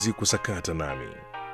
kusakata nami.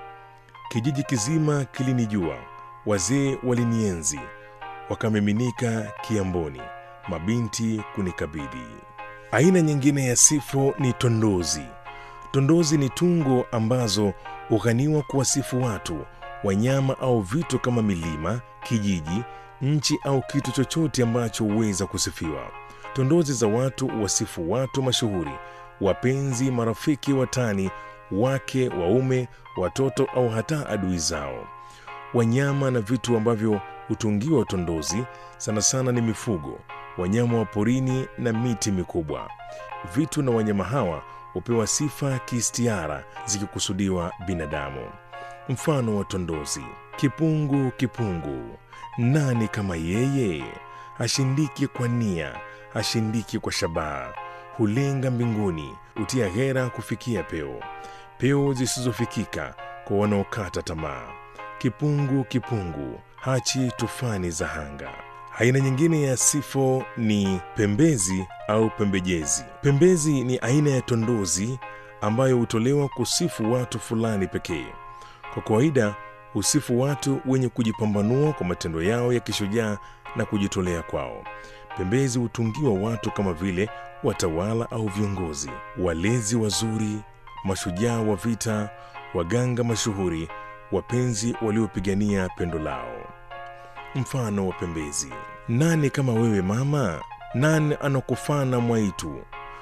Kijiji kizima kilinijua, wazee walinienzi, wakamiminika kiamboni, mabinti kunikabidhi. Aina nyingine ya sifo ni tondozi. Tondozi ni tungo ambazo hughaniwa kuwasifu watu, wanyama au vitu kama milima, kijiji, nchi au kitu chochote ambacho huweza kusifiwa. Tondozi za watu huwasifu watu mashuhuri, wapenzi, marafiki, watani, wake, waume, watoto au hata adui zao. Wanyama na vitu ambavyo hutungiwa tondozi sana sana ni mifugo, wanyama wa porini na miti mikubwa. Vitu na wanyama hawa hupewa sifa kiistiara zikikusudiwa binadamu. Mfano wa tondozi: kipungu, kipungu, nani kama yeye? Hashindiki kwa nia, hashindiki kwa shabaha, hulenga mbinguni, hutia ghera kufikia peo, peo zisizofikika kwa wanaokata tamaa. Kipungu, kipungu, hachi tufani za hanga. Aina nyingine ya sifo ni pembezi au pembejezi. Pembezi ni aina ya tondozi ambayo hutolewa kusifu watu fulani pekee. Kwa kawaida husifu watu wenye kujipambanua kwa matendo yao ya kishujaa na kujitolea kwao. Pembezi hutungiwa watu kama vile watawala au viongozi, walezi wazuri, mashujaa wa vita, waganga mashuhuri, wapenzi waliopigania pendo lao. Mfano wa pembezi: nani kama wewe mama? Nani anakufana mwaitu?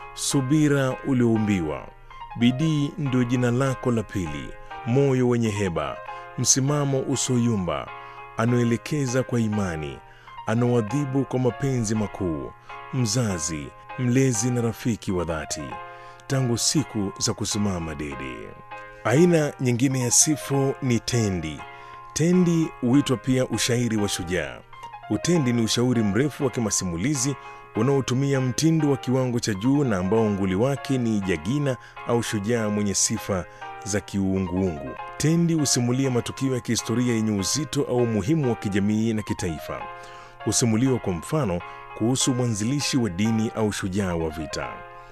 Subira ulioumbiwa, bidii ndio jina lako la pili, moyo wenye heba, msimamo usoyumba, anaoelekeza kwa imani, anaoadhibu kwa mapenzi makuu, mzazi, mlezi na rafiki wa dhati, tangu siku za kusimama dede. Aina nyingine ya sifo ni tendi. Tendi huitwa pia ushairi wa shujaa. Utendi ni ushauri mrefu wa kimasimulizi unaotumia mtindo wa kiwango cha juu na ambao nguli wake ni jagina au shujaa mwenye sifa za kiuunguungu. Tendi husimulia matukio ya kihistoria yenye uzito au umuhimu wa kijamii na kitaifa. Husimuliwa kwa mfano kuhusu mwanzilishi wa dini au shujaa wa vita.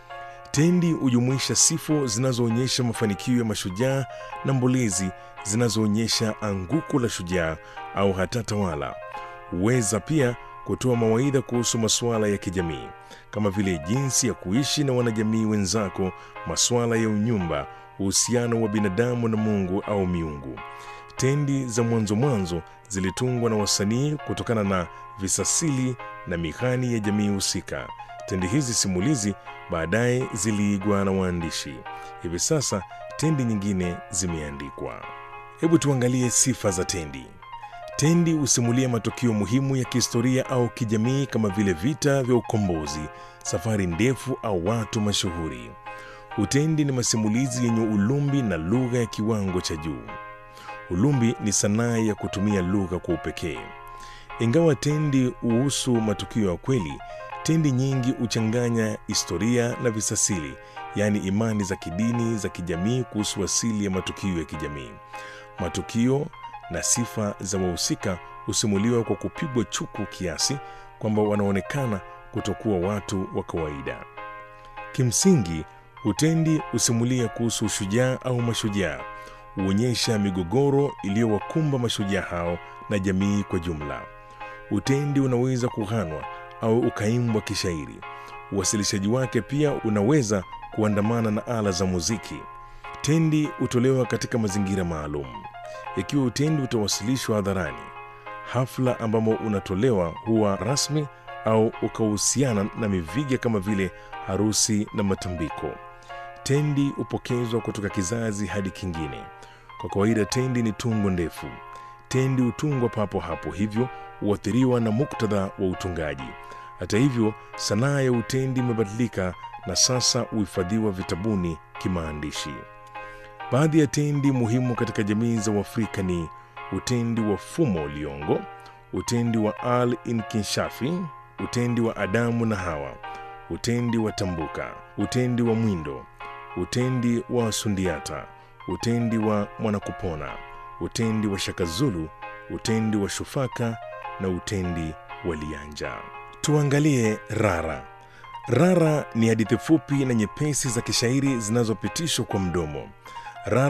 Tendi hujumuisha sifo zinazoonyesha mafanikio ya mashujaa na mbolezi zinazoonyesha anguko la shujaa au hata tawala. Huweza pia kutoa mawaidha kuhusu masuala ya kijamii kama vile jinsi ya kuishi na wanajamii wenzako, masuala ya unyumba, uhusiano wa binadamu na Mungu au miungu. Tendi za mwanzo mwanzo zilitungwa na wasanii kutokana na visasili na mihani ya jamii husika. Tendi hizi simulizi baadaye ziliigwa na waandishi. Hivi sasa tendi nyingine zimeandikwa. Hebu tuangalie sifa za tendi. Tendi husimulia matukio muhimu ya kihistoria au kijamii kama vile vita vya ukombozi, safari ndefu au watu mashuhuri. Utendi ni masimulizi yenye ulumbi na lugha ya kiwango cha juu. Ulumbi ni sanaa ya kutumia lugha kwa upekee. Ingawa tendi huhusu matukio ya kweli, tendi nyingi huchanganya historia na visasili, yaani imani za kidini, za kijamii kuhusu asili ya matukio ya kijamii. Matukio na sifa za wahusika husimuliwa kwa kupigwa chuku kiasi kwamba wanaonekana kutokuwa watu wa kawaida. Kimsingi, utendi husimulia kuhusu ushujaa au mashujaa, huonyesha migogoro iliyowakumba mashujaa hao na jamii kwa jumla. Utendi unaweza kughanwa au ukaimbwa kishairi. Uwasilishaji wake pia unaweza kuandamana na ala za muziki. Tendi hutolewa katika mazingira maalum. Ikiwa utendi utawasilishwa hadharani, hafla ambamo unatolewa huwa rasmi au ukahusiana na miviga kama vile harusi na matambiko. Tendi hupokezwa kutoka kizazi hadi kingine. Kwa kawaida, tendi ni tungo ndefu. Tendi hutungwa papo hapo, hivyo huathiriwa na muktadha wa utungaji. Hata hivyo, sanaa ya utendi imebadilika na sasa huhifadhiwa vitabuni kimaandishi. Baadhi ya tendi muhimu katika jamii za Uafrika ni utendi wa Fumo Liongo, utendi wa Al Inkinshafi, utendi wa Adamu na Hawa, utendi wa Tambuka, utendi wa Mwindo, utendi wa Sundiata, utendi wa Mwanakupona, utendi wa Shakazulu, utendi wa Shufaka na utendi wa Lianja. Tuangalie Rara. Rara ni hadithi fupi na nyepesi za kishairi zinazopitishwa kwa mdomo.